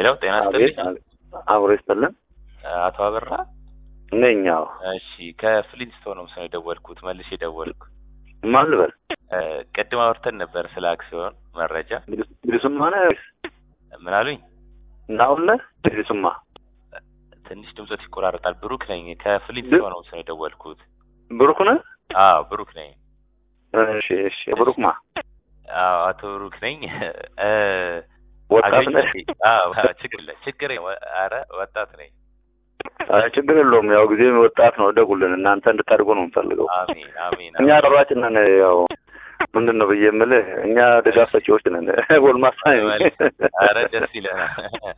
ሄሎ ጤና አቤት ይስጥልኝ አብሮ ይስጥልን አቶ አበራ ነኝ። አዎ እሺ ከፍሊንስቶን ነው ሰው የደወልኩት መልሼ የደወልኩ ማን ልበል? እ፣ ቅድም አውርተን ነበር ስለ አክሲዮን መረጃ ድሪሱማ ነህ ወይስ ምን አሉኝ ናሁን ነህ? ድሪሱማ ትንሽ ድምፆት ይቆራረጣል ብሩክ ነኝ ከፍሊንስቶን ነው ሰው የደወልኩት ብሩክ ነህ? አዎ ብሩክ ነኝ እሺ እሺ። ብሩክ ማ አዎ አቶ ብሩክ ነኝ እ፣ ወጣት አገኘሁ ነህ? እንዴ? አዎ ችግር የለ ችግር የለ። ኧረ ወጣት ነኝ አይ ችግር የለውም። ያው ጊዜ ወጣት ነው። ደጉልን እናንተ እንድታድጉ ነው የምፈልገው። አሜን አሜን እኛ ጠባጭ ነን። ያው ምንድን ነው ብዬ የምልህ እኛ ድጋፍ ሰጪዎች ነን። ጎልማሳ ነኝ። ኧረ ደስ ይለናል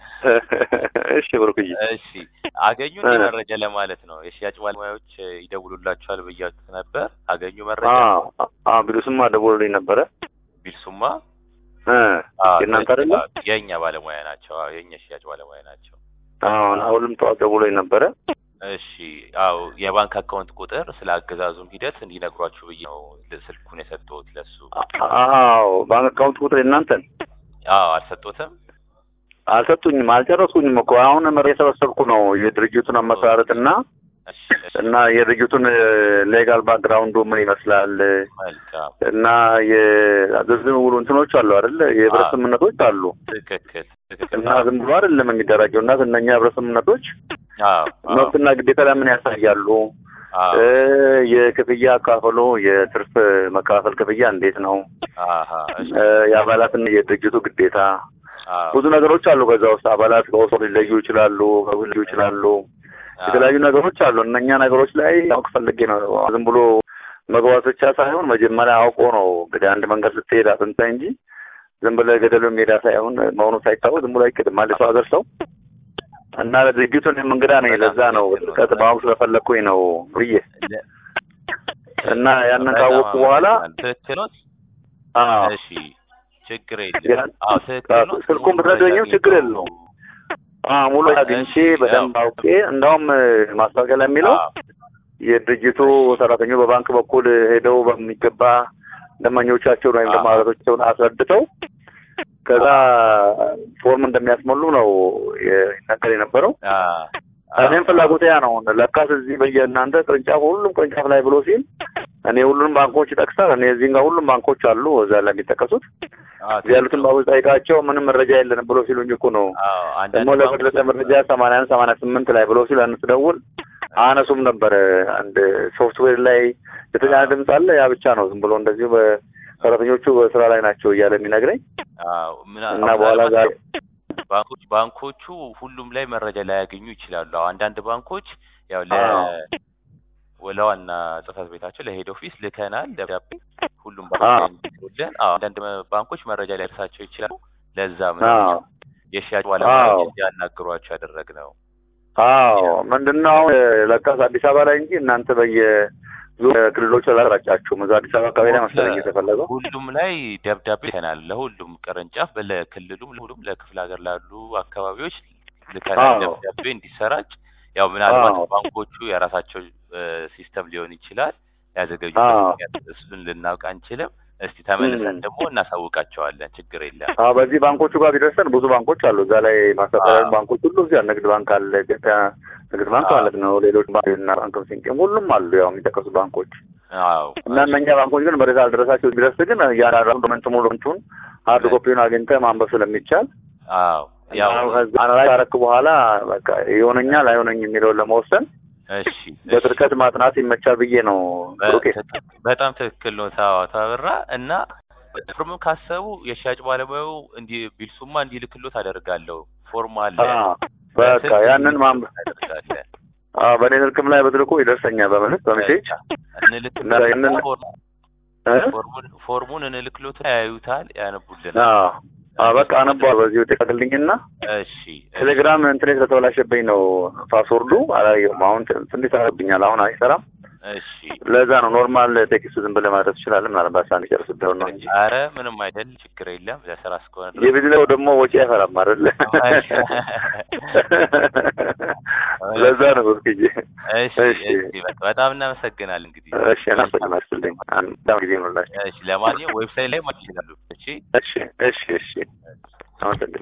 እሺ ብሩክዬ እሺ አገኙ እንዲ እ። መረጃ ለማለት ነው። የሽያጭ ባለሙያዎች ይደውሉላችኋል ብያችሁት ነበር። አገኙ መረጃ አ ቢሉስማ ደውሎልኝ ነበረ ቢልሱማ እ አዎ፣ የእናንተ አይደለም? የእኛ ባለሙያ ናቸው። አዎ የእኛ ሽያጭ ባለሙያ ናቸው። አሁን አሁንም ጠዋት ደውሎኝ ነበረ። እሺ አዎ የባንክ አካውንት ቁጥር ስለ አገዛዙም ሂደት እንዲነግሯችሁ ብዬ ነው ል- ስልኩን የሰጠሁት ለሱ። አዎ ባንክ አካውንት ቁጥር የእናንተን አዎ አልሰጡትም። አልሰጡኝም፣ አልጨረስኩኝም እኮ አሁን መረጃ የሰበሰብኩ ነው የድርጅቱን አመሰራረት እና እሺ እሺ እና የድርጅቱን ሌጋል ባክግራውንዱ ምን ይመስላል መልካም እና የዝርዝር ውሉ እንትኖች አሉ አይደል? የህብረት አዎ። ስምምነቶች አሉ ትክክል ትክክል። እና ዝም ብሎ አይደለም የሚደራጀው እና እነኛ የህብረት ስምምነቶች አዎ አዎ መብትና ግዴታ ለምን ያሳያሉ? አዎ እ የክፍያ አካፈሎ የትርፍ መካፈል ክፍያ እንዴት ነው? አሃ እሺ እ የአባላትና የድርጅቱ ግዴታ አዎ ብዙ ነገሮች አሉ። ከዛ ውስጥ አባላት በውስጡ ሊለዩ ይችላሉ፣ በውል ሊለዩ ይችላሉ። የተለያዩ ነገሮች አሉ። እነኛ ነገሮች ላይ ያውቅ ፈልጌ ነው። ዝም ብሎ መግባት ብቻ ሳይሆን መጀመሪያ አውቆ ነው እንግዲህ አንድ መንገድ ስትሄድ አጥንተህ እንጂ ዝም ብለህ ገደሉ ሜዳ ሳይሆን መሆኑ ሳይታወቅ ዝም ብሎ አይክድም። አንድ ሰው ሀገር ሰው እና ድርጅቱን እንግዳ ነኝ። ለዛ ነው ጥልቀት ማወቅ ስለፈለግኩኝ ነው ብዬ ለ- እና ያንን ካወቅኩ በኋላ ትክክል ነው። አዎ እሺ ችግር የለም። ያን- አዎ ትክክል ነው። ስልኩን ብትረዱኝም ችግር የለውም። አዎ ሙሉ አግኝቼ በደንብ አውቄ እንዳውም ማስታወቂያ ላይ የሚለው አዎ የድርጅቱ ሰራተኞች በባንክ በኩል ሄደው በሚገባ ደንበኞቻቸውን ወይም ደግሞ አዎ። አባላቶቻቸውን አስረድተው ከዛ ፎርም እንደሚያስሞሉ ነው ይነገር የነበረው። አዎ እኔም ፍላጎት ያ ነው። ለካስ እዚህ በየእናንተ ቅርንጫፍ ሁሉም ቅርንጫፍ ላይ ብሎ ሲል እኔ ሁሉንም ባንኮች ይጠቅሳል። እኔ እዚህ ጋር ሁሉም ባንኮች አሉ እዛ ላይ የሚጠቀሱት አዎ እዚህ ያሉትን ባንኮች ጠይቃቸው ምንም መረጃ የለንም ብሎ ሲሉኝ እኮ ነው አዎ አንዳንድ ደግሞ ለበለጠ መረጃ ሰማንያ አንድ ሰማንያ ስምንት ላይ ብሎ ሲል አንስ ደውል አነሱም ነበረ። አንድ ሶፍትዌር ላይ የተጫነ ድምፅ አለ። ያ ብቻ ነው ዝም ብሎ እንደዚሁ በሰራተኞቹ በስራ ላይ ናቸው እያለ የሚነግረኝ አዎ ምና- እና በኋላ ዛሬ ባንኮች ባንኮቹ ሁሉም ላይ መረጃ ላያገኙ ይችላሉ። አዎ አንዳንድ ባንኮች ያው ለ አዎ። ለዋና ጽህፈት ቤታቸው ለሄድ ኦፊስ ልከናል ደብዳቤ ሁሉም አዎ። ባንኮች እንዲልኩልን። አዎ አንዳንድ መ- ባንኮች መረጃ ሊደርሳቸው ይችላሉ። ለዛም ነው አዎ የሽያጭ ባለሙያዎች አዎ። እንዲያናግሯቸው ያደረግነው። አዎ ምንድነው አሁን ለካስ አዲስ አበባ ላይ እንጂ እናንተ በየ ዙ- ክልሎች አላራጫችሁም። እዛ አዲስ አበባ አካባቢ ላይ መሰለኝ የተፈለገው። ሁሉም ላይ ደብዳቤ ልከናል። ለሁሉም ቅርንጫፍ ለክልሉም ለሁሉም ለክፍለ ሀገር ላሉ አካባቢዎች ልከናል አዎ። ደብዳቤ እንዲሰራጭ። ያው ምናልባት አዎ። ባንኮቹ የራሳቸው ሲስተም ሊሆን ይችላል ያዘገጁ አዎ። እሱን ልናውቅ አንችልም። እስቲ ተመልሰን ም። ደግሞ እናሳውቃቸዋለን። ችግር የለም። አዎ በዚህ ባንኮቹ ጋር ቢደርሰን ብዙ ባንኮች አሉ። እዛ ላይ ማስተባበሪያ አዎ። ባንኮች ሁሉ እዚያ ንግድ ባንክ አለ፣ ኢትዮጵያ ንግድ ባንክ አዎ። ማለት ነው። ሌሎች ባንክና ባንክም ሲንቄም ሁሉም አሉ ያው የሚጠቀሱ ባንኮች አዎ እና እነኛ ባንኮች ግን መረጃ አልደረሳቸው ቢደርስ ግን ያራራ ዶክመንት ሙሉ እንትኑን ሀርድ ኮፒውን አግኝተህ ማንበብ ስለሚቻል አዎ ያው አናላይ ካረክ በኋላ በቃ ይሆነኛል አይሆነኝ የሚለውን ለመወሰን እሺ እሺ። በጥልቀት ማጥናት ይመቻል ብዬ ነው ብሩኬ። በ- በጣም ትክክል ነው። ታዋ ታበራ እና ፎርም ካሰቡ የሽያጭ ባለሙያው እንዲ ቢልሱማ እንዲልክሎት አደርጋለሁ። ፎርም አለ አዎ፣ በቃ በስልክ ያንን ማንበብ እናደርጋለን። አዎ፣ በእኔ ስልክም ላይ በትልኩ ይደርሰኛል በምልክ በሜሴጅ እንልክ እና ይህንን እ? ፎርሙን ፎርሙን እንልክሎት ያዩታል፣ ያነቡልናል። አዎ አዎ፣ በቃ አነባዋል በዚሁ ጤቀልኝና እሺ ቴሌግራም እንትኔ ስለተበላሸብኝ ነው ፓስወርዱ አላየሁም። አሁን ትንሽ ተረብኛል። አሁን አይሰራም። እሺ ለዛ ነው ኖርማል ቴክስት ዝም ብለህ ማለት ትችላለህ። ምናልባት ሳን ጨርስ ደው ነው እንጂ አረ ምንም አይደል፣ ችግር የለም። ለስራ እስከሆነ ድረስ የቢዝነው ደግሞ ወጪ አይፈራም አይደለ? ለዛ ነው ብርክዬ። እሺ እሺ። እሺ፣ በቃ በጣም እናመሰግናለን። እንግዲህ እሺ እናመሰግናችሁልኝ። አንድ በጣም ጊዜ ይሆንላችሁ። እሺ፣ ለማንኛውም ዌብሳይት ላይ ማለት ይችላሉ። እሺ እሺ እሺ እሺ አመሰግናለሁ።